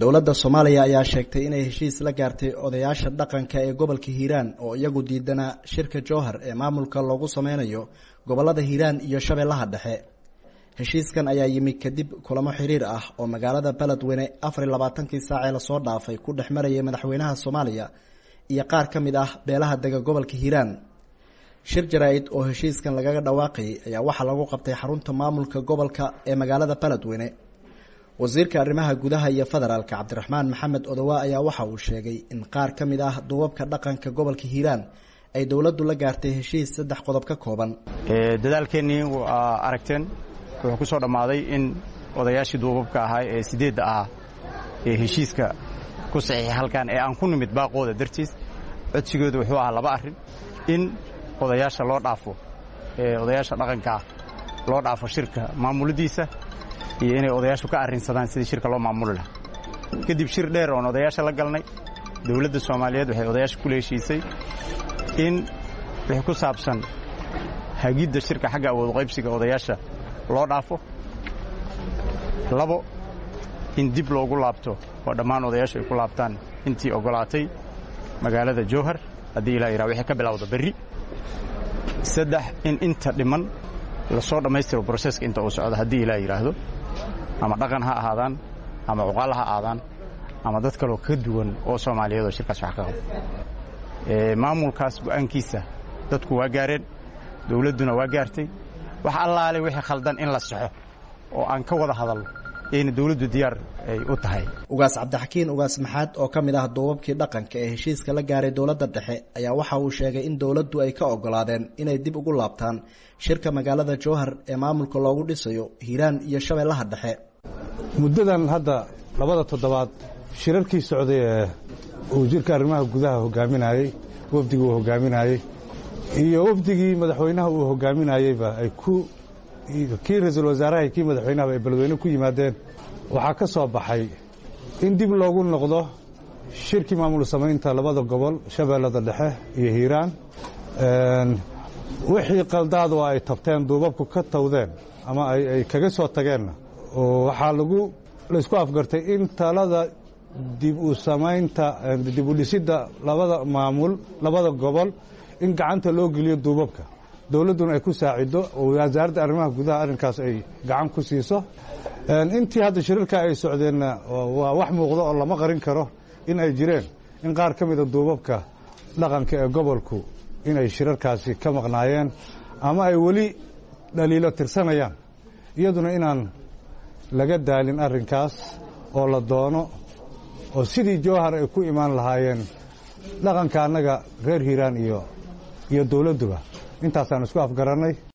dowladda soomaaliya ayaa sheegtay inay heshiis la gaartay odayaasha dhaqanka ee gobolka hiiraan oo iyagu diidanaa shirka jowhar ee maamulka loogu sameynayo gobolada hiiraan iyo shabeellaha dhexe heshiiskan ayaa yimi kadib kulamo xiriir ah oo magaalada beledweyne afar iyo labaatankii saacee lasoo dhaafay ku dhex marayay madaxweynaha soomaaliya iyo qaar ka mid ah beelaha dega gobolka hiiraan shir jaraa-id oo heshiiskan lagaga dhawaaqayay ayaa waxaa lagu qabtay xarunta maamulka gobolka ee magaalada beledweyne wasiirka arrimaha gudaha iyo federaalka cabdiraxmaan maxamed odowa ayaa waxa uu sheegay in qaar ka mid ah duubabka dhaqanka gobolka hiiraan ay dowladdu la gaartay heshiis saddex qodob ka kooban dadaalkeennii waa aragteen wuxuu ku soo dhammaaday in odayaashii duubabka ahaa ee sideedda ahaa ee heshiiska ku saxiixay halkan ee aan ku nimid baaqooda dartiis codsigooda wuxuu ahaa laba arrin in odayaasha loo dhaafo ee odayaasha dhaqanka ah loo dhaafo shirka maamuladiisa iyo inay odayaashu ka arrinsadaan sidii shirka loo maamuli lahaa kadib shir dheer oon odayaasha la galnay dowladda soomaaliyeed waxay odayaasha kula heshiisay in wixii ku saabsan hagidda shirka xagga awood qaybsiga odayaasha loo dhaafo labo in dib loogu laabto oo dhammaan odayaashu ay ku laabtaan intii oggolaatay magaalada jowhar haddii ilaa yidhaha wixii ka bilowda berri saddex in inta dhiman lasoo dhammaystiro broseska inta uu socdo haddii ilaa yidhaahdo ama dhaqan ha ahaadaan ama cuqaal ha ahaadaan ama dad kaloo ka duwan oo soomaaliyeed oo shirkaas wax ka qabo maamulkaas go'aankiisa dadku waa gaareen dowladduna waa gaartay wax allaale wixii khaldan in la saxo oo aan ka wada hadalno ayna dowladdu diyaar ay u tahay ugaas cabdixakiin ugaas maxaad oo ka mid ah duubabkii dhaqanka ee heshiiska la gaaray dowladda dhexe ayaa waxa uu sheegay in dowladdu ay ka oggolaadeen inay dib ugu laabtaan shirka magaalada jowhar ee maamulka loogu dhisayo hiiraan iyo shabeellaha dhexe muddadan hadda labada toddobaad shirarkii socday ee wasiirka arrimaha gudaha hogaaminayey wafdigii uu hogaaminayey iyo wafdigii madaxweynaha uu hogaaminayeyba ay ku kii ra-iisul wasaaraha iyo kii madaxweynahaba ay beledweyne ku yimaadeen waxaa ka soo baxay in dib loogu noqdo shirkii maamul samaynta labada gobol shabeellada dhexe iyo hiiraan wixii qaldaad oo ay tabteen duubabku ka tawdeen ama ay kaga soo tageenna waxaa lagu laysku afgartay in talada dib u samaynta dib u dhisidda labada maamul labada gobol in gacanta loo geliyo duubabka dowladduna ay ku saacido oo wasaaradda arrimaha gudaha arrinkaas ay gacan ku siiso intii hadda shirarka ay socdeenna waa wax muuqdo oo lama qarin karo in ay jireen in qaar ka mida duubabka dhaqanka ee gobolku inay shirarkaasi ka maqnaayeen ama ay weli dhaliilo tirsanayaan iyaduna inaan laga daalin arrinkaas oo la doono oo sidii jowhar ay ku imaan lahaayeen dhaqanka annaga reer hiiraan iyo iyo dowladduba intaasaan isku afgarannay